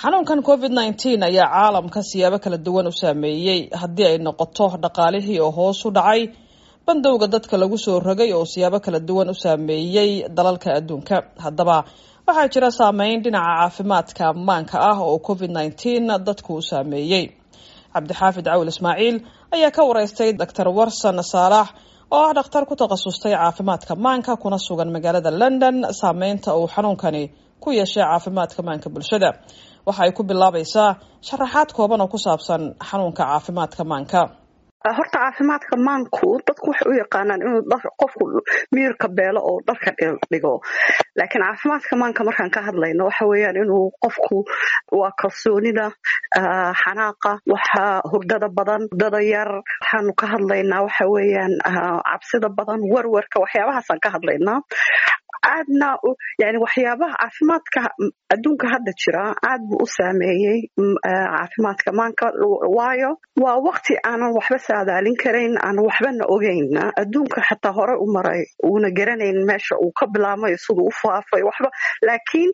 xanuunkan covid nneteen ayaa caalamka siyaabo kala duwan u saameeyey haddii ay noqoto dhaqaalihii oo hoos u dhacay bandowga dadka lagu soo rogay oo siyaabo kala duwan u saameeyey dalalka adduunka haddaba waxaa jira saameyn dhinaca caafimaadka maanka ah oo covid nneteen dadku u saameeyey cabdixaafid cawil ismaaciil ayaa ka wareystay doctor warson saalax oo ah dhakhtar ku takhasustay caafimaadka maanka kuna sugan magaalada london saameynta uu xanuunkani ku yeeshay caafimaadka maanka bulshada waxa ay ku bilaabaysaa sharaxaad kooban oo ku saabsan xanuunka caafimaadka maanka horta caafimaadka maanku dadku waxay u yaqaanaan inuu qofku miirka beelo oo dharka dhigo laakiin caafimaadka maanka markaan ka hadlayno waxa weeyaan inuu qofku waa kalsoonida xanaaqa waxa hurdada badan hurdada yar waxaanu ka hadlaynaa waxa weeyaan cabsida badan werwerka waxyaabahaasaan ka hadlaynaa aadna yani waxyaabaha caafimaadka adduunka hadda jira aad buu u saameeyey caafimaadka maanka waayo waa wakti aanan waxba saadaalin karayn aanan waxbana ogeyn adduunka xataa hore u maray uuna garanayn meesha uu ka bilaamayo siduu u faafay waxba laakiin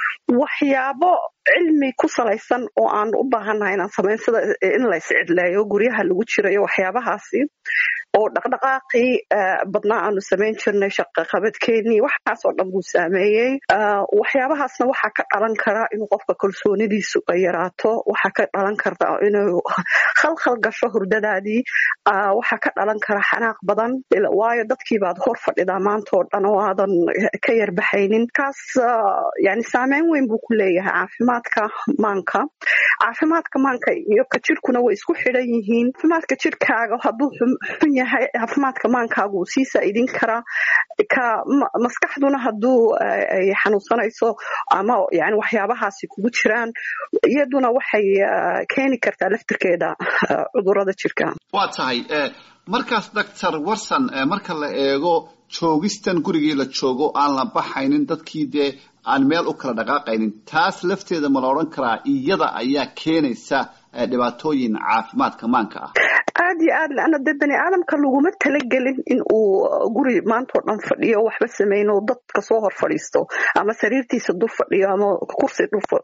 waxyaabo cilmi ku salaysan oo aan u baahannahay inaan samayn sida in la iscidleeyo guryaha lagu jirayo waxyaabahaasi oo dhaqdhaqaaqii badnaa aanu samayn jirnay shaqaqabadkeenii waxaasoo dhan buu saameeyey waxyaabahaasna waxaa ka dhalan kara inuu qofka kalsoonidiisu ay yaraato waxaa ka dhalan karta inuu khalkhal gasho hurdadaadii waxaa ka dhalan kara xanaaq badan waayo dadkii baad hor fadhidaa maanta oo dhan oo aadan ka yarbaxaynin kaas yani saameyn weyn buu ku leeyahay caafimaadka maanka caafimaadka maanka iyo ka jirkuna way isku xidhan yihiin caafimaadka jirkaaga hadduu xun yahay caafimaadka maankaagu uu sii saa'idin karaa ka maskaxduna hadduu ay xanuunsanayso ama yani waxyaabahaasi kugu jiraan iyaduna waxay keeni kartaa laftirkeeda cudurada jirka waa tahay markaas doctor warson marka la eego joogistan gurigii la joogo aan la baxaynin dadkii dee aan meel u kala dhaqaaqaynin taas lafteeda ma la odhan karaa iyada ayaa keenaysa dhibaatooyin caafimaadka maanka ah aad iyo aad leanna dee bani aadamka laguma talagelin in uu guri maantao dhan fadhiyo waxba samayno dadka soo hor fadhiisto ama sariirtiisa dul fadhiyo ama kursi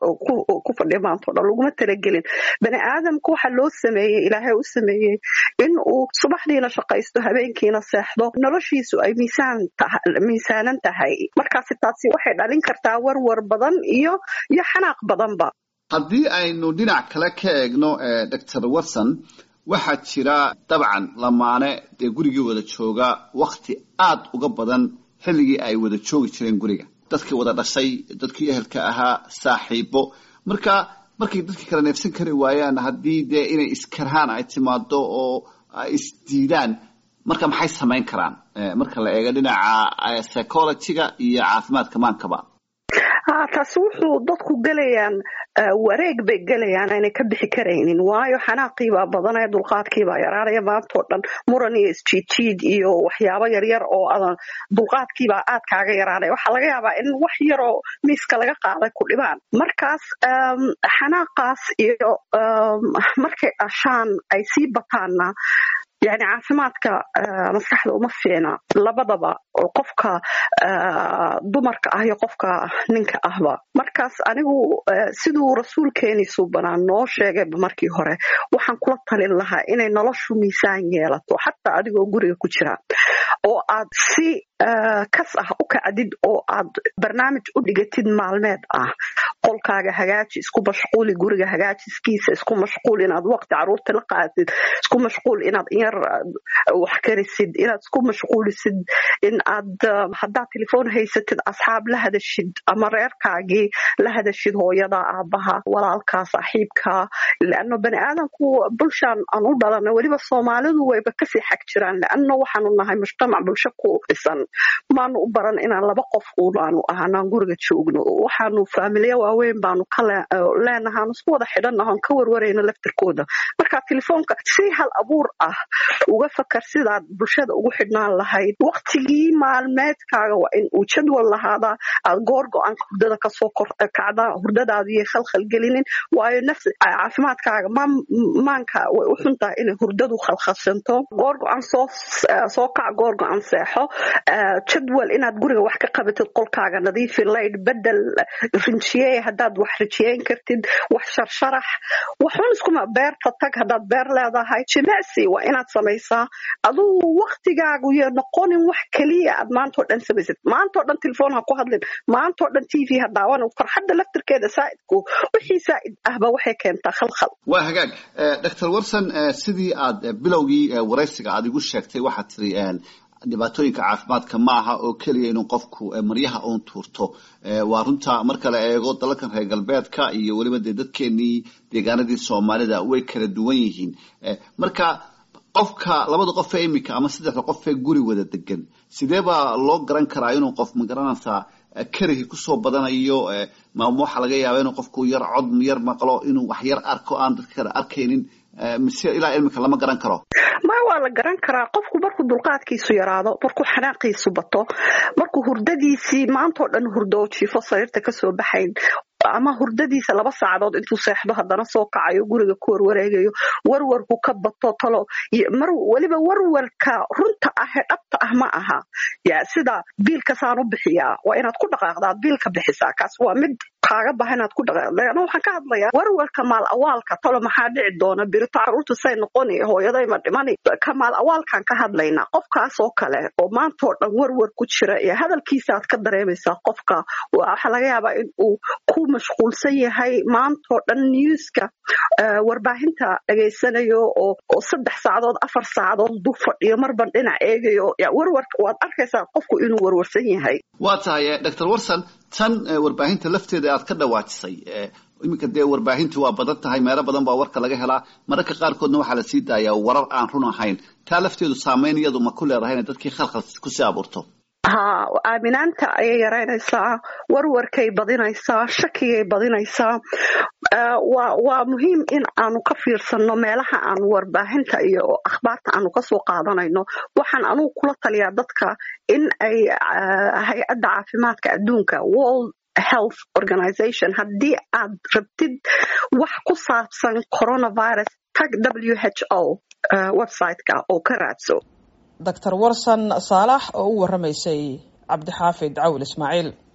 ku fadhiyo maantao dhan laguma talagelin bani aadamka waxa loo sameeyey ilaahay u sameeyey in uu subaxdiina shaqaysto habeenkiina seexdo noloshiisu ay miisaanan tahay markaasi taasi waxay dhalin kartaa warwar badan iyo iyo xanaaq badanba haddii aynu dhinac kale ka eegno doctor watson waxaa jira dabcan lamaane dee gurigii wada jooga wakti aad uga badan xilligii ay wada joogi jireen guriga dadkii wada dhashay dadkii ehelka ahaa saaxiibo marka markay dadkii kala neefsan kari waayaan haddii dee inay iskarhaan ay timaado oo ay isdiidaan marka maxay samayn karaan marka la eego dhinaca psychologyga iyo caafimaadka maankaba taasi wuxuu dadku gelayaan wareeg bay gelayaan aanay ka bixi karaynin waayo xanaaqiibaa badanaya dulqaadkiibaa yaraanaya maantao dhan muran iyo isjiidjiid iyo waxyaabo yaryar oo adan dulqaadkiibaa aad kaaga yaraanaya waxaa laga yaabaa in wax yaroo miiska laga qaaday ku dhibaan markaas xanaaqaas iyo markay dhashaan ay sii bataanna yani caafimaadka maskaxda uma fiicna labadaba oo qofka dumarka ah iyo qofka ninka ahba markaas anigu siduu rasuulkeeni suubanaa noo sheegayba markii hore waxaan kula talin lahaa inay noloshu miisaan yeelato xataa adigoo guriga ku jira oo aad si kas ah u kacdid oo aad barnaamij u dhigatid maalmeed ah qolkaaga hagaaji isku mashquuli guriga hagaajiskiisa isku mashquul inaad waqti caruurta la qaatid isku mashquul inaad inyar wax karisid inaad isku mashquulisid in aad haddaad telefoon haysatid asxaab la hadashid ama reerkaagii la hadashid hooyada aabaha walaalkaa saaxiibka leano bani aadamku bulshaan aan u dhalana weliba soomaalidu wayba kasii xag jiraan leano waxaanu nahay mujtamac bulsho ku dhisan maanu u baran inaan laba qof unaanu ahanaan guriga joogno waxaanu faamilya waaweyn baanu ka leenahaan isku wada xidhanahon ka warwarayno laftirkooda marka telefoonka si hal abuur ah uga fakar sidaad bulshada ugu xidhnaan lahayd waktigii maalmeedkaaga waa in uu jadwal lahaadaa aad goor go-aanka hurdada kasoo kacdaa hurdadaadiyo khalkhal gelinin waayo nafsi caafimaadkaaga maanka way u xun tahay inay hurdadu khalkhalsanto goor go-aan soo soo kac goor go-aan seexo jadwal inaad guriga wax ka qabatid qolkaaga nadiifi layd bedel rinjiyey haddaad wax rijiyeyn kartid wax sharsharax waxun iskuma beerta tag haddaad beer leedahay jimicsi waa inaad samaysaa adugu waktigaagu yo noqonin wax keliya aad maantao dhan samaysid maantao dhan telefoon ha ku hadlin maantao dhan t v ha daawan farxadda laftirkeeda saa'idku wixii saa'id ahba waxay keentaa khalkhal waa hagaag doctor warson sidii aad bilowgii waraysiga aad igu sheegtay waxaad tiri dhibaatooyinka caafimaadka ma aha oo keliya inuu qofku maryaha uun tuurto waa runta marka la eego dalalkan reer galbeedka iyo weliba dee dadkeenii deegaanadii soomaalida way kala duwan yihiin marka qofka labada qof ee iminka ama saddexda qof ee guri wada degan sidee baa loo garan karaa inuu qof magaranaysaa karihii kusoo badanayo maama waxaa laga yaaba inuu qofku yar cod yar maqlo inuu wax yar arko aan dadka kale arkaynin mise ilaa ilmika lama garan karo ma waa la garan karaa qofku markuu dulqaadkiisu yaraado markuu xanaaqiisu bato markuu hurdadiisii maantao dhan hurdo jiifo sariirta kasoo baxayn ama hurdadiisa laba saacadood intuu seexdo haddana soo kacayo guriga ku warwareegayo warwarku ka bato talo mar weliba warwarka runta ah ee dhabta ah ma aha ya sida biilkasaan u bixiyaa waa inaad ku dhaqaaqdaad biilka bixisaa kaas waa mid kaaga baha inaad ku dhaqaaqda ana waxaan ka hadlayaa warwarka maal awaalka talo maxaa dhici doona birito caruurta say noqoni hooyadayma dhimani ka maal awaalkaan ka hadlaynaa qofkaas oo kale oo maantao dhan warwar ku jira iyo hadalkiisaaad ka dareemaysaa qofka waxaa laga yaabaa in uu ku mashquulsan yahay maantao dhan newska warbaahinta dhegaysanayo oo saddex saacadood afar saacadood du fadhiyo marban dhinac eegayo warwarka waad arkaysaa qofku inuu warwarsan yahay waa tahay doctor warson tan warbaahinta lafteeda aad ka dhawaajisay iminka dee warbaahintu waa badan tahay meelo badan baa warka laga helaa mararka qaarkoodna waxaa la sii daayaa warar aan run ahayn taa lafteedu saameyn iyadu ma ku leedahay inay dadkii khalkhal kusii abuurto ha aaminaanta ayay yaraynaysaa warwarkay badinaysaa shakigay badinaysaa waa muhiim in aanu ka fiirsanno meelaha aanu warbaahinta iyo akhbaarta aanu kasoo qaadanayno waxaan anugu kula taliyaa dadka in ay hay-adda caafimaadka adduunka world health organization haddii aad rabtid wax ku saabsan coronavirus tag w h o websiteka oo ka raadso doctor warson saalax oo u waramaysay cabdixaafid cawil ismaaciil